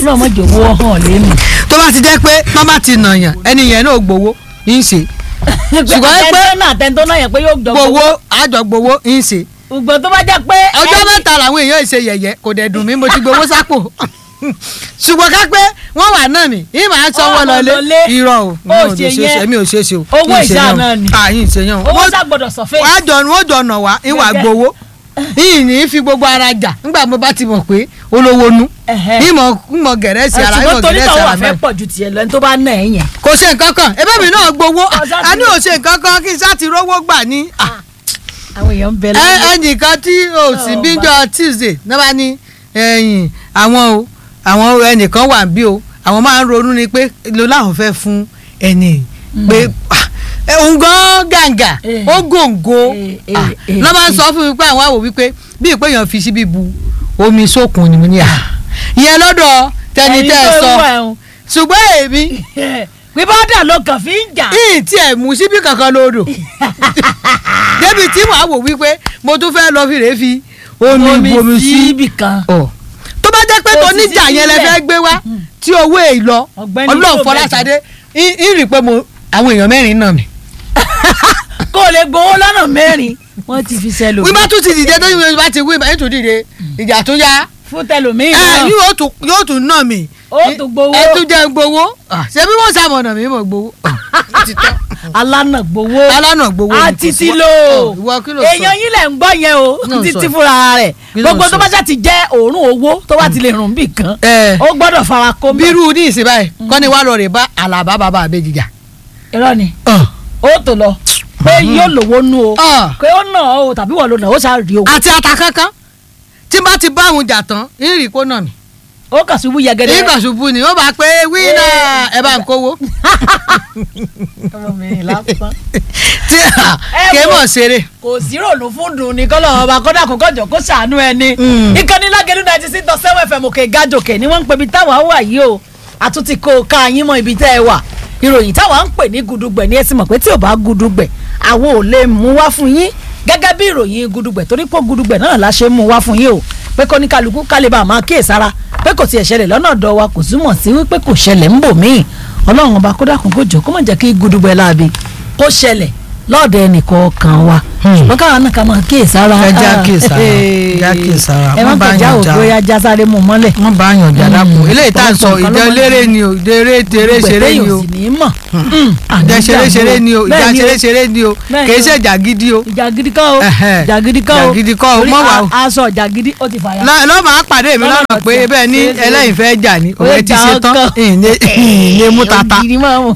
náà mọ̀ jò wọ́ hàn lẹ́nu. tó bá ti jẹ́ pé wọ́n bá ti nàyàn ẹni yẹn náà gbowó ń ṣe Ṣùgbọ́n pé- àtẹ̀ntó náà àtẹ̀ntó náà yẹn pé yóò jọ gbowó àjọ gbowó ń ṣe gbogbo tó bá jẹ́ pé ọjọ́ ẹni- mẹ́ta làwọn èèyàn ṣe yẹ̀yẹ́ kò dẹ̀ dùn mí mo ti gbowó sápò ṣùgbọ́n ká pé wọ́n wà náà ni yìí máa ń sanwó Wọ́n lọlé lọlé. irọ́ o mi Ó ò ṣe lè ṣe yẹn. é mi ò ṣe é ṣe o Owó Yìí ṣe ìṣá yẹn o. náà ni. Ah, yìí ṣe yẹn o owó Wọ́n- sá gbọ́dọ̀ sọ fẹ́. wọ́n á jọ wọ́n jọ nà wá ìwà Gẹ́gẹ́. gbowó yìí ní í fi gbogbo ara jà nígbà mo bá ti mọ̀ pé olówó nu Ẹ̀hẹ́. ìmọ̀ ìmọ̀ gẹ̀rẹ́sì ara ìmọ̀ ṣùgbọ́n torí gẹ̀rẹ́sì tọ́wọ́ ara àfẹ́ mẹ́rin pọ̀ ju tiẹ̀ lọ ní tó bá nà ẹ̀ yẹn. kò ṣe nǹkan kan ebe mi náà gbowó Ọ̀sán a ní ti- ò ṣe nǹkan kan kí n sá ti rówó gbà ní. ah, àwọn èèyàn ń bẹ ẹ lọ́wọ́. ẹnìkan tí o sì Ọ̀, bíjọ tuesday náà bá ní ẹ̀yìn àwọn o àwọn ẹnìkan wà bí o àwọn máa ń ronú ni pé lo láwọn fẹ́ fún ẹni pé ah, ẹ, òun gan gàǹgà Eh. ó gòǹgò Eh, eh, ah, eh, lọ́ máa ń sọ fún mi pé àwọn àwò wípé bí ìpé èèyàn fi síbi bu omi sókun ni mo ní à ìyẹn lọ́dọ̀ tẹni Ẹni tẹ́ ẹ tó sọ wà ẹ̀hún. ṣùgbọ́n èmi pé bọ́dà ló kàn fi ń jà. ìyìn tí ẹ̀ mú síbí kankan lódò débi tí màá wò wípé mo tún fẹ́ lọ fi rèé fi omi bomi sí ibì kan. ọ tó bá jẹ́ pé Kò tó sì níjà sí yẹn lẹ sílẹ̀. fẹ́ gbé wá tí owó èyí lọ Ọ̀gbẹ́ni ọlọ́run yóò fọláṣadé ń rí i pé mo àwọn èèyàn mẹ́rin náà mi. kó o lè gbowó lọ́nà mẹ́rin wọ́n ti fi sẹ́lò. wí bá tún ti dìde tó yẹ bá ti wí bá tún dìde ìjà tó yá fún tẹlòmíì ẹ náà. yóò tún yóò tún ná mi. Ó tún gbowó. ẹ tún jẹ́ gbowó Ah, ṣé bí wọ́n sàmọ̀nà mi mọ̀ gbowó. Ó ti tán. alánà gbowó. alánà gbowó ni kò àti sí ti wọ́n- lò. Ọ̀, ìwọ kí ló sọ? èèyàn yín lẹ̀ ń gbọ́ yẹn o Kí ló ń títí sọ? fúnra rẹ̀ Kí ló ń gbogbo sọ? tó bá ṣáà ti jẹ́ òórùn owó tó bá ti lè rùn bì kan Ẹ. ó gbọ́dọ̀ fara kó mọ́. bírú ní ìsìn báyìí kọ́ni wàá lọ rè bá àlàbá bàbá àbẹ́jìjà. irọ́ ni ó tó lọ pé yóò lówó nú o Ah. pé ó nà ó tàbí wọ́n ló nà ó ṣáà rí owó àti ata kankan tí n bá ti bá àwọn jà tán ìrì kó nà mí. ó kà ṣubú yẹgẹdẹ. ìgbà ṣubú ni ó bá pé wíńnà ẹ bá ń kówó. ọmọbìnrin lásán. tí a Ẹ kì í wo. mọ̀ ṣeré. kò sí ròlù fún dùn ní kọ́lọ̀ ọba kọ́dà kó kọjọ kó ṣàánú ẹni. Mm. ìkànnì lágẹ̀lú náà ti sí tọ́ sẹ́wọ̀n fm òkè gájòkè ni wọ́n ń pè ibi táwa wà yìí o àtúntì kó o ká yín mọ́ ibi tẹ́ ẹ wà ìròyìn táwa ń pè ní gudugbẹ̀ ní ẹ sì mọ̀ pé tí ò bá gudugbẹ̀ àwọn ò lè mú wá fún yín gẹ́gẹ́ bí ìròyìn gudugbẹ̀ torí pé gudugbẹ̀ náà la ṣe mú wá fún yín o pé kó ní kálukú kálíbà máa kíyèsára pé kò tiẹ̀ ṣẹlẹ̀ lọ́nà ọ̀dọ̀ wa kò túmọ̀ sí wípé kò ṣẹlẹ̀ ń bò míì ọlọ́run ọba kó dákun kó jọ kó má jẹ́ kí gudugbẹ̀ láabi kó ṣẹlẹ̀ lọ́ọ̀dẹ̀ ẹnìkọ̀ọ̀kan wa Hmm. ṣùgbọ́n káwọn náà ká máa kíyèsára Ẹ já Ah, kíyèsára, eh, já kíyèsára. ẹ má Wọ́n bá kọjá yàn já. òkú ya já sáré mú mọ́lẹ̀ wọ́n bá yàn jà dákun eléyìí tá à ń sọ ọ̀pọ̀lọpọ̀ ìjọ nǹkan ló máa ń eléré ni o ìjọ eré tèrè ṣeré ni o sì ní mọ̀ ìjà ṣeré ṣeré ni o ìjà Bẹ́ẹ̀ ni ṣeré ṣeré ni o Bẹ́ẹ̀ kì í ni o. ṣe ìjà gidi o. ìjà gidi kọ́ o Ẹ̀hẹ́. ìjà gidi kọ́ o Ìjà gidi kọ́ o, Torí mọ́ wà o. a- aṣọ ìjà gidi ó ti fàyà. lọ́ lọ́ máa pàdé mi Lọ́nà lọ́nà pé tí- bẹ́ẹ̀ ní ṣe- ṣe- ẹlẹ́yìn fẹ́ jà ní Ó òwe ti jà ṣe tán ọkàn. ìlé mú tata Ògiri máa mú.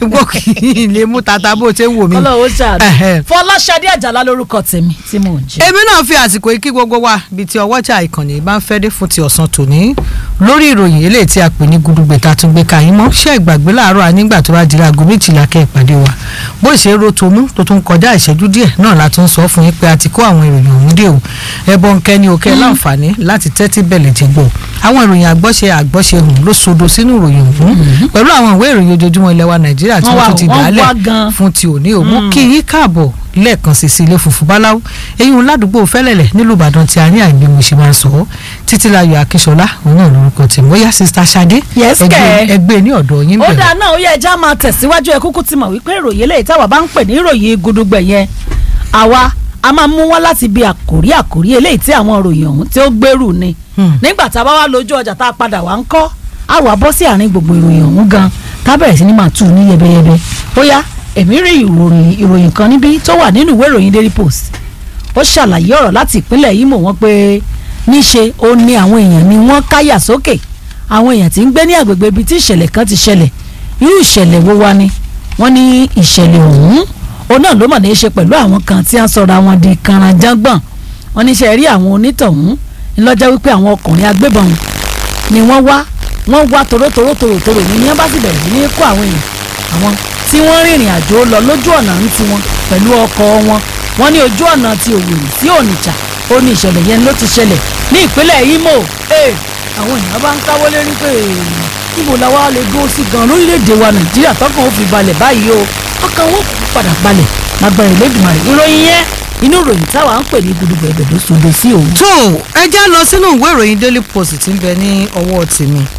ìlé mú tata bó ṣe ń wò mí. kọ́lọ́ ó ṣàdùn. Ẹ̀hẹ́. Fọláṣadé Àjàlá lórúkọ tèmi tí mò ń jẹ́. èmi náà fi àsìkò yìí kí gbogbo wa bíi ti ọwọ́jà ìkànnì bá ń fẹ́ dé fún ti ọ̀sán tòní lórí ìròyìn eléyìí tí a pè ní gudugbẹ̀ tá a tún gbé ka yín mọ́ ṣé ìgbàgbé láàárọ̀ ànígbà tó bá di aago méjìlá kẹ́ ìpàdé wa bó ṣe ro tomú tó tún kọjá ìṣẹ́jú díẹ̀ náà la tún sọ fún yín pé a ti kó àwọn ìròyìn ọ̀hún dé o ẹbọ nkẹ́ni òkè láǹfààní láti tẹ́tí bẹ̀lẹ̀ ti gbọ́ àwọn ìròyìn àgbọ́ṣe àgbọ́ṣe hùn ló sodo sínú ìròyìn ọ̀hún pẹ̀lú àwọn ìwé ìròyìn ojoojúmọ́ ilẹ̀ wa nàìjíríà tí Wọ́n wọ́n wà- tún ti wọ́n dálẹ̀ wá gan. fún ti òní o mú kí yín káàbọ̀ lẹ́ẹ̀kan sí sí ilé funfun báláwo eyín ládùúgbò fẹ́lẹ̀lẹ̀ nílùú ìbàdàn tí a ní àìgbé mo ṣe máa ń sọ ọ́ títílayọ̀ akíṣọlá òun náà lórúkọ tèmi ó yá sista sade Yes, ẹgbẹ́ kẹ́. ẹgbẹ́ ní ọ̀dọ̀ yín ó bẹ̀rẹ̀ dáa náà ó yẹ ẹja máa tẹ̀síwájú ẹ kúkú ti mọ̀ wípé ìròyìn eléyìí táwa bá ń pè ní ìròyìn gudugbẹ̀ yẹn àwa a máa mú wọn láti bí àkórí àkórí eléyìí tí àwọn ìròyìn ọ̀hún tí ó gbèrú ni Hmm. nígbà tá a bá wá lójú ọjà tá a padà wá ń kọ́ a wà bọ́ sí àárín gbogbo ìròyìn ọ̀hún gan tá a bẹ̀rẹ̀ sí ni máa tù ní yẹbẹyẹbẹ ó yá èmi rí ìròyìn ìròyìn kan níbí tó wà nínú ìwé ìròyìn Daily Post ó ṣàlàyé ọ̀rọ̀ láti ìpínlẹ̀ Imo wọn pé níṣe ó ní àwọn èèyàn ni wọ́n káyà sókè àwọn èèyàn tí ń gbé ní àgbègbè ibi tí ìṣẹ̀lẹ̀ kan ti ṣẹlẹ̀ irú ìṣẹ̀lẹ̀ wo wá ni wọ́n ní ìṣẹ̀lẹ̀ ọ̀hún òun náà ló mọ̀ ní í ṣe pẹ̀lú àwọn kan tí wọ́n sọ̀rọ̀ àwọn di kànrànjàngbọ̀n wọ́n ní ṣe rí àwọn onítọ̀hún ńlọ́jọ́ wípé àwọn ọkùnrin agbébọn ni wọ́n wá wọ́n wá torótoró torótoró ní yẹn bá sì bẹ̀rẹ̀ sí ní kó àwọn èèyàn àwọn tí wọ́n rìnrìn àjò lọ lójú ọ̀nà ń tiwọn pẹ̀lú ọkọ̀ wọn wọ́n ní ojú ọ̀nà ti Òwèrì sí Onitsha ó ní ìṣẹ̀lẹ̀ yẹn ló ti ṣẹlẹ̀ ní ìpínlẹ̀ Imo ee àwọn èèyàn bá ń káwọ́ lérí pé èèyàn níbo la wá lè dúró sí gan lórílẹ̀‐èdè wa Nàìjíríà tọkàn ó fi balẹ̀ báyìí o ọkàn wọn kò padà balẹ̀ lágbára Elédùmarè ìròyìn yẹn inú ìròyìn táwa ń pè ní gudugbẹ̀ ẹ̀bẹ̀ ló sodo sí òun. tó ẹ já lọ sínú ìwé ìròyìn daily post tí ń bẹ ní ọwọ́ tèmi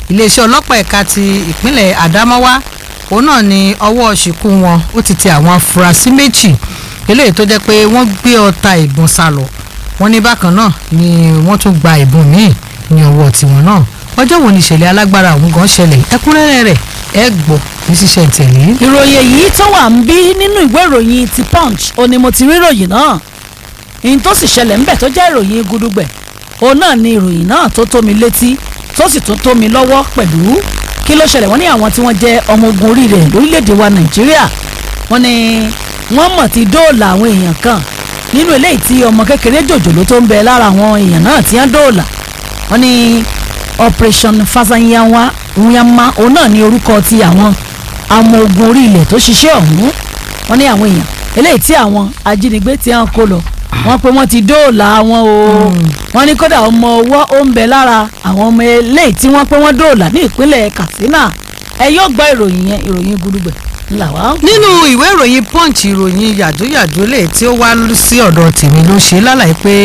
iléeṣẹ́ ọlọ́pàá ẹ̀ka ti ìpínlẹ̀ Adamawa òun náà ni ọwọ́ ṣìkú wọn ó ti tẹ àwọn afurasí méjì eléyìí tó jẹ́ pé wọ́n gbé ọta ìbọn sá lọ wọ́n ní bákan náà ni wọ́n tún gba ìbọn míì ní ọwọ́ tiwọn náà ọjọ́ wo ni ìṣẹ̀lẹ̀ alágbára ọ̀hún gan ṣẹlẹ̀ ẹ̀kúnrẹ́rẹ́ rẹ̀ ẹ gbọ́ ní ṣíṣẹ̀ tẹ̀lé. ìròyìn èyí tó wà ń bí nínú ìwé ìròyìn ti punch ó ní mo ti rí ìròyìn náà ìyìn tó sì ṣẹlẹ̀ ńbẹ̀ tó jẹ́ ìròyìn gudugbẹ̀ òun náà ni ìròyìn náà tó tó mi létí tó sì tún tó mi lọ́wọ́ pẹ̀lú kí ló ṣẹlẹ̀ wọ́n ní àwọn tí wọ́n jẹ́ ọmọ ogun orí rẹ̀ lórílẹ̀‐èdè wa nàìjíríà wọ́n ní wọ́n mọ̀ ti dóòlà àwọn èèyàn kan nínú eléyìí tí ọmọ kékeré jòjòló tó ń bẹ lára àwọn èèyàn náà tí wọ́n dóòlà wọ́n ní operation fasanyanwa nyama òun náà ní orúkọ ti àwọn ọmọ ogun orí ilẹ̀ tó ṣiṣẹ́ ọ̀hún wọ́n ní àwọn èèyàn eléyìí tí àwọn ajínigbé tí wọ́n kó lọ wọ́n pé wọ́n ti dóòlà wọn o wọ́n ní kódà ọmọ ọwọ́ ó ń bẹ lára àwọn ọmọ eléyìí tí wọ́n pé wọ́n dóòlà ní ìpínlẹ̀ Katsina ẹ yóò gbọ́ ìròyìn yẹn ìròyìn gudugbẹ̀ ńlá wa. nínú ìwé ìròyìn punch ìròyìn yàjóyàjó lè tí ó wá sí ọ̀dọ̀ tèmi ló ṣe lálàyé pé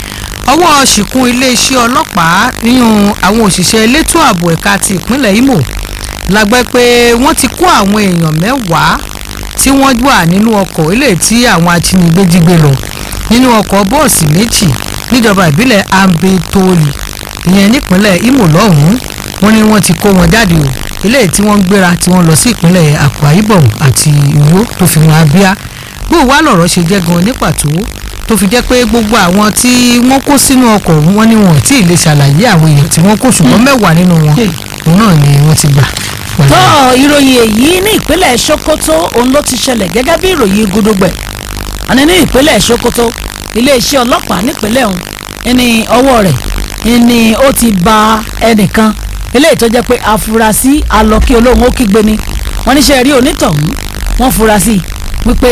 ọwọ́ ṣìkún iléeṣẹ́ ọlọ́pàá nínú àwọn òṣìṣẹ́ elétò ààbò ẹ̀ka ti ìpínlẹ̀ Imo la gbọ́ pé wọ́n ti kó àwọn èèyàn mẹ́wàá tí wọ́n wà nínú ọkọ̀ ilé tí àwọn ajínigbé jí gbé lọ nínú ọkọ̀ bọ́ọ̀sì méjì níjọba ìbílẹ̀ ambetoli ìyẹn nípínlẹ̀ Imo lọ́hùn-ún wọ́n ní wọ́n ti kó wọn jáde o ilé tí wọ́n ń gbéra tí wọ́n lọ sí ìpínlẹ̀ Akwa Ibom àti Uyo tó fi wọn Abia bó wá lọ̀rọ̀ ṣe jẹ́ gan ní pàtó tó fi jẹ́ pé gbogbo àwọn tí wọ́n kó sínú ọkọ̀ ọ̀hún wọ́n ní wọn ò tí ì lè ṣàlàyé àwọn èèyàn tí wọ́n kó ṣùgbọ́n mẹ́wàá nínú wọn òun náà ni wọ́n ti gbà. tó ìròyìn èyí ní ìpínlẹ̀ Sokoto òun ló ti ṣẹlẹ̀ gẹ́gẹ́ bí ìròyìn gudugbẹ̀ àní ní ìpínlẹ̀ Sokoto iléeṣẹ́ ọlọ́pàá nípínlẹ̀ ọ̀hún ẹni ọwọ́ rẹ̀ ni ó ti ba ẹnìkan eléyìí tó jẹ́ pé afurasí alọ́kí olóhùn ó kígbe ni wọ́n níṣẹ́ rí onítọ̀hún wọ́n fura sí wípé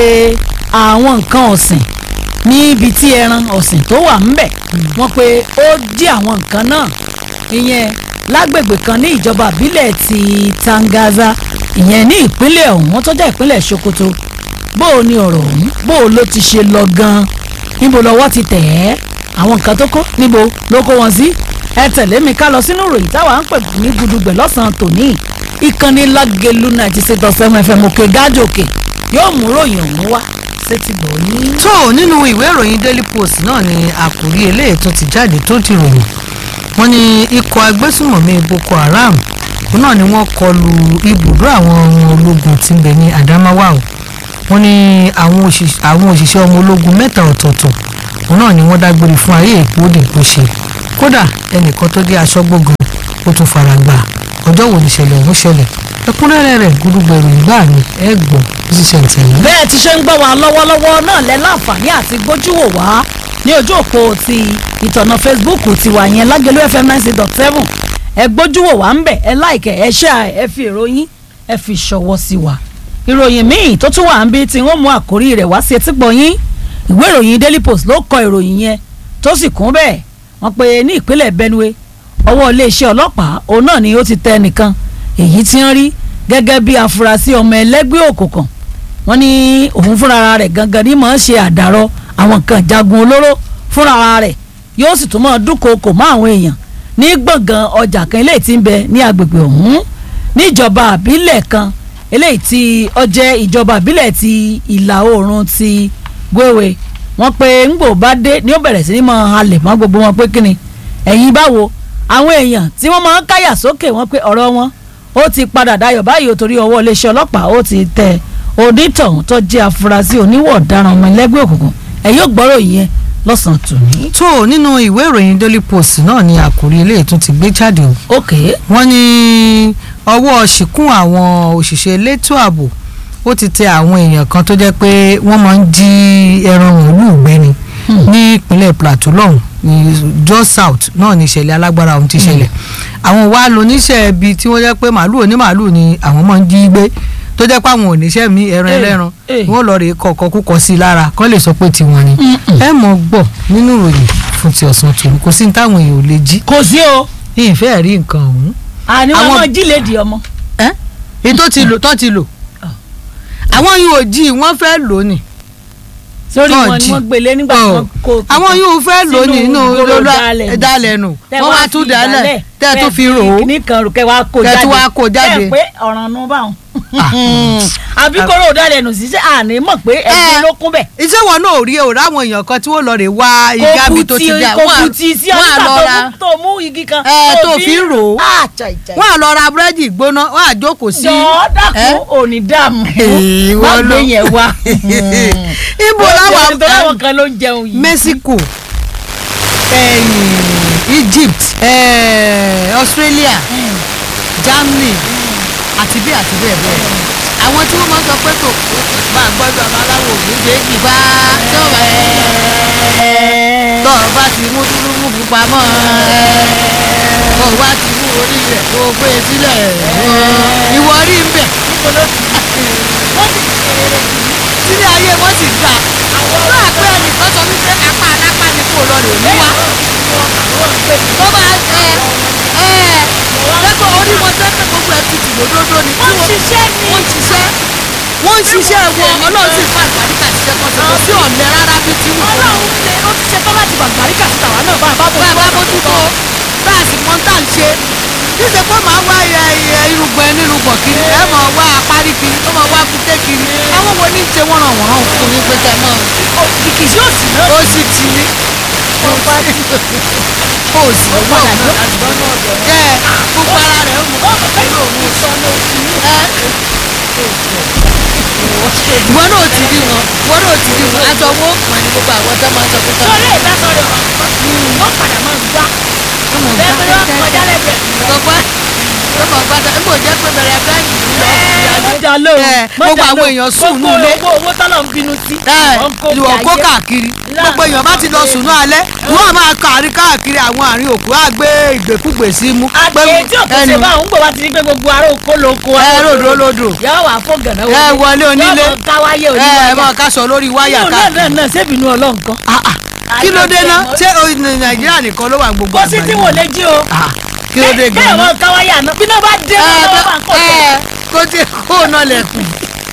àwọn nǹkan ọ̀sìn níbi tí ẹran ọ̀sìn tó wà ńbẹ̀ wọ́n pé ó jí àwọn nǹkan náà ìyẹn lágbègbè kan ní ìjọba ìbílẹ̀ ti Tangaza ìyẹn ní ìpínlẹ̀ ọ̀hún tó jẹ́ ìpínlẹ̀ Sokoto bó o ní ọ̀rọ̀ ọ̀hún bó o ló ti ṣe lọ gan-an níbo lọ́wọ́ ti tẹ̀ ẹ́ àwọn nǹkan tó kó níbo ló kó wọn sí ẹ tẹ̀lé mi ká lọ sínú ìròyìn táwa ń pè ní gudugbẹ̀ lọ́sàn-án tòní ìkànnì lágẹ̀lú ninety six dot seven fm òkè gájòkè yóò mú ròyìn ọ̀hún wá sétí gbọ̀ yín. tó nínú ìwé ìròyìn Daily Post náà ni àkòrí eléyìí tó ti jáde tó ti ròyìn wọ́n ní ikọ̀ agbésùmọ̀mí Boko Haram òun náà ni wọ́n kọlu ibùdó àwọn ọmọ ológun tí ń bẹ ní Adamawa o wọ́n ní àwọn òṣìṣẹ́ ọmọ ológun mẹ́ta ọ̀tọ̀ọ̀tọ̀ òun náà ni wọ́n dágbére fún ayé èkó òde kò ṣe kódà ẹnìkan tó jẹ́ aṣọ́gbógun ó tún fara gbà ọjọ́ wo nìṣẹ̀lẹ̀ ọ̀hún ṣẹlẹ̀ ẹ̀kúnrẹ́rẹ́ rẹ̀ gbúdúgbò ìròyìn gbà mí ẹ gbọ́ bí ṣiṣẹ́ ń tẹ̀lé. bẹ́ẹ̀ ti ṣe ń gbọ́ wa lọ́wọ́lọ́wọ́ náà lẹ́ láǹfààní àti gbójúwò wá ní ojú òpó ti ìtọ̀nà Facebook tiwa yẹn lágẹ̀lú fm ninety dot seven ẹ gbójúwò wá ń bẹ̀ ẹ láìkẹ́ ẹ ṣe ẹ fi ìròyìn ẹ fi ṣọwọ́ sí wa. ìròyìn míì tó tún wà ń bí tí wọ́n mú àkórí rẹ̀ wá sí etí gbọ̀nyìn ìwé ìròyìn Daily Post ló kọ ìròyìn yẹn tó sì kún bẹ́ẹ̀ wọ́n pe ní ìpínlẹ̀ Benue ọwọ́ iléeṣẹ́ ọlọ́pàá òun náà ni ó ti tẹ nìkan èyí tí ń rí gẹ́gẹ́ bí afurasí ọmọ ẹlẹ́gbẹ́ òkùnkùn wọ́n ní òun fúnra rẹ̀ gangan ní máa ń ṣe àdàrọ àwọn kan jagun olóró fúnra rẹ̀ yóò sì tún máa dúnkookò mọ́ àwọn èèyàn ní gbọ̀ngàn ọjà kan eléyìí tí ń bẹ ní agbègbè ọ̀hún níjọba àbílẹ̀ kan eléyìí tí ó jẹ́ ìjọba àbílẹ̀ ti ìlà oòrùn ti gbéwèé wọ́n pe ńgbò bá dé ni ó bẹ̀rẹ̀ sí ní máa halẹ̀ mọ́ gbogbo wọn pé kíni ẹ̀yin báwo àwọn èèyàn tí wọ́n máa ń káyà sókè wọ́n pé ọ̀rọ̀ wọn ó ti padà dayọ̀ báyìí ó torí ọwọ́ iléeṣẹ́ ọlọ́pàá ó ti tẹ onítọ̀hún tó jẹ́ afurasí oníwọ̀ ọ̀daràn ọmọ ẹlẹ́gbẹ́ òkùnkùn ẹ̀ yóò gbọ́rọ̀ yẹn lọ́sàn-án tòní. tó nínú ìwé ìròyìn Daily Post náà ni àkòrí eléyìí tún ti gbé jáde o ok wọ́n ní ọwọ́ ṣìkún àwọn òṣìṣẹ́ elétò ààbò ó ti tẹ àwọn èèyàn kan tó jẹ́ pé wọ́n máa ń jí ẹran màálù gbé ni ní ìpínlẹ̀ Plateau lọ́hùn ní Jos South náà ní ìṣẹ̀lẹ̀ alágbára ọ̀hún ti ṣẹlẹ̀ àwọn wa lóníṣẹ́ ibi tí wọ́n jẹ́ pé màálù onímàálù ni àwọn máa ń jí gbé tó jẹ́ pé àwọn oníṣẹ́ mi ẹran ẹlẹ́ran wọ́n lọ rè kọ̀ọ̀kan kúkọ sí i lára kọ́ lè sọ pé tiwọn ni ẹ mọ̀ gbọ́ nínú ìròyìn fún ti ọ̀sán tòun kò sí ní táwọn èèyàn ò lè jí kò sí o ní ìfẹ́ rí nǹkan ọ̀hún àní wọn Àwọn- máa jí lédi ọmọ. èyí tó ti lò tó ti lò àwọn yìí ò jí wọ́n fẹ́ lò ní sórí wọn ni Tọ́ọ̀jì. wọ́n gbélé nígbà tí Ọ̀. wọ́n kó àwọn yóò fẹ́ lò ní inú ìgboro lọ́lá dálẹ̀ nù. dálẹ̀ nù Tẹ́ wọ́n wá tún fi dálẹ̀ ìdálẹ̀, tẹ́ ẹ tún fi rò ó kíní kan rò kẹ́ wá kó Kẹ́ jáde tún wá kó jáde. Tẹ́ ẹ pé ọ̀ràn nu báwọn. Ah. àbí kóró dálẹ̀ nù sí sẹ́ àní mọ̀ pé ẹgbẹ́ Eh. ló kún bẹ̀. iṣẹ́ wọn náà ò rí o ráwọn èèyàn kan tí wọ́n lọ rè wá igá mi tó ti dá kò wọ́n kù á- tí sí wọ́n á ọdún lọ ra tó mú- tó mú igi kan. Eh, tó fi ń rò ó. àjà ìjà wọ́n á lọ ra búrẹ́dì gbóná wọ́n á jókòó sí. jọ̀ọ́ dákun Eh? òní dààmú Eh, má wọ́n gbé lọ. yẹn wá. ibo láwọn tó láwọn kan ló ń jẹun yìí. Mexico eh, Egypt eh, Australia Germany àti bí àti bẹ́ẹ̀ bẹ́ẹ̀ àwọn tí wọ́n máa ń sọ pé kò bá gbọ́dọ̀ ọmọ aláwọ̀ òní gbégi bá tó ẹ̀ tọ́ ọ bá ti mú dúdú mú pupa mọ́ ẹ̀ tọ́ ọ bá ti mú orí rẹ̀ kó o gbé e sílẹ̀ ìwọ rí ń bẹ̀ sílé ayé wọ́n sì gbà náà pé ẹnìkan sọ wípé apá alápá ni kò lọ lè mú wa tó bá ẹ ẹ lẹ́gbọ̀n orí wọn tẹ́tẹ́ gbogbo ẹ̀ tutù lódódó ni tí wọ́n ṣiṣẹ́ ní. wọ́n ṣiṣẹ́ wọ́n ń ṣiṣẹ́ wọn ọlọ́run sì fà àgbàríkà ṣiṣẹ́ kan ṣe kò sí ọ̀lẹ rárá bí tí wọ́n ọlọ́run ṣe ó ti ṣe tán láti bàgbáríkà sí tàwa náà bá a bá bọ̀ bá a bá bójútó bá a sì mọ tá à ń ṣe níṣẹ́ pé màá wá ẹ ẹ irùngbọ̀n ẹ nírùngbọ̀n kiri ẹ mọ̀ wá apárí kiri ó mọ̀ wá kúté kiri àwọn wo ní í ṣe wọ́n ràn wọ́n ràn fún mi pé kẹ́ mọ́ kìkì sí òsì náà. ó sì ti ní ó sì ó wọ́n padà mọ́ lọ lọ́nà ọ̀dọ̀ ẹ gbogbo ara rẹ̀ ó mú ó mọ̀ pé yóò mú sọ́nà òsì ní. ẹ ìwọ náà ti rí wọn ìwọ náà ti rí wọn aṣọ wọn ó pọn ní gbogbo àwọn tó máa ń sọ pé tọ́ sọ́rí ìdásọ́ rẹ̀ wọ́n padà máa ń gbá. bẹ́ẹ̀ ni wọ́n kọjá lẹ́gbẹ̀ẹ́. gbogbo gbogbo gbàdá n kò jẹ́ pé bẹ̀rẹ̀ bẹ́ẹ̀ni lọ mọ́jà ló ẹ, gbogbo àwọn èèyàn sùn nù ilé. gbogbo owó tọ́lọ̀ ń bínú sí. ẹ wọ́n kó ìwọ bí kó ayé. káàkiri Láàrín gbogbo èèyàn bá ti lọ sùn náà alẹ́ wọ́n á máa kàrí káàkiri àwọn àárín òkú á gbé ìgbèkúgbè sí mú. àgbẹ̀ tí òkú ṣe bá òun gbọ́ wá ti rí pé gbogbo ará oko ló kó ẹ ròdò lòdò yọ wà fún gànà ẹ wọlé onílé yọ mọ káwáyé ẹ oníwáyà mọ ká sọ lórí wáyà inú náà káàkiri. náà náà sébìnú ọlọ́run kan. Ah, ah. kí ló dé ná ṣé o- nàìjíríà nìkan ló wà ní gbogbo kó sí tí wọ́n lè jí o. Ah, kí ló dé bẹ́ẹ̀ gan-an. wọ́n káwáyà náà bí náà bá dé ẹ wọ́n bá kọ̀ ẹ kó tí kó o náà lẹ̀kùn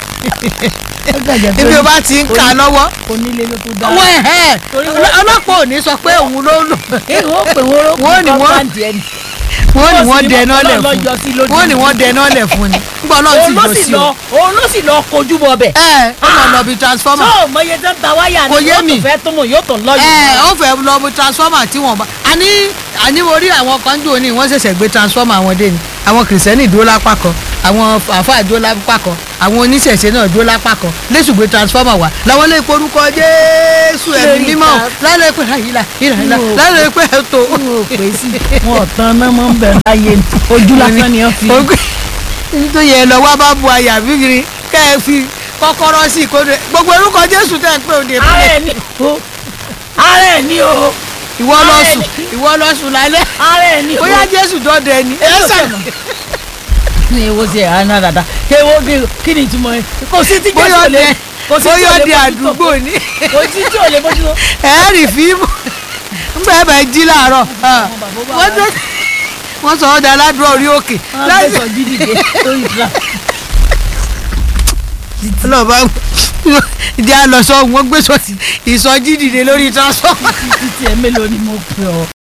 ibi o bá ti ń kà lọ́wọ́ onílé ló tún dá. wọ́n ẹ̀ Torí wọ́n- ọlọ́pàá ò ní sọ pé òun ló lò èyí wọ́n pè wọ́n ró Wọ́n ní wọ́n- wọ́n ní wọ́n ní Wọ́n wọ́n sì ní dẹná Ọlọ́run lẹ̀ ló fún yọ sí lójú. wọ́n ní wọ́n dẹná lẹ̀ fún ni nígbà ọlọ́run òun sì ló lọ sì sí lọ o òun ló sì lọ kojú bọ bẹ̀. ẹ ó mọ̀ lọ bí transformer tó mọye tó ń ta wáyà ni Kò yé wọ́n mi. tún fẹ́ tó mọ̀ yóò tàn lọ́yọ̀. ẹ ó fẹ́ lọ bí transformer tí wọ́n bá àní àní mo rí àwọn kan jò ní wọ́n ṣẹ̀ṣẹ̀ gbé transformer wọn dé ni àwọn kìrìsìtẹ́nì dúró lápá kan àwọn àfáà dúró lápá kan àwọn oníṣẹ̀ṣe náà dúró lápá kan lẹ́sùn gbé transformer wá làwọn lè porúkọ jésù ẹ̀mí Lórí mímọ́ ta- lálẹ́ pé ìlà ìlà ìlà Yóò lálẹ́ pé ètò wọn ò pè sí wọn ò tan náà mọ́ ń bẹ̀rẹ̀ láyé ojú lásán ni wọ́n fi. tó yẹ lọ wá bá bu àyà bíbiri kẹ́ ẹ fi kọ́kọ́rọ́ sí ìkórè gbogbo orúkọ jésù tẹ̀ ń pè òde ara ìpínlẹ̀ ẹ̀ ní o ara ẹ̀ ní o ìwọ lọ Ara ẹ̀ sùn ní- ìwọ lọ sùn lálẹ́ ara ẹ̀ ní o. bóyá jésù dọ́dẹ ni ẹ Èmi ò sàn tẹ̀mọ̀. ní ewo ṣe àná dada kéwo kí ni ìtumọ̀ ẹ kò sí tí jésù bóyá ò lè ọdẹ kò sí tí bóyá ò lè ọdẹ mójútó. àdúgbò ni kò sí tí ò lè mójútó. ẹ rí fíìmù ńgbà ẹ bá jí láàárọ̀ wọ́n tó wọ́n sọ ọ́ da aládùúrà orí òkè wọ́n láti fẹ́ sọ dídìde lórí ìtura. ọlọ́ọ̀bá ìdí àlọ́sọ wọn gbé sọ ìsọjí dìde lórí transformer. títí ẹ mélòó ni mo pè ọ́.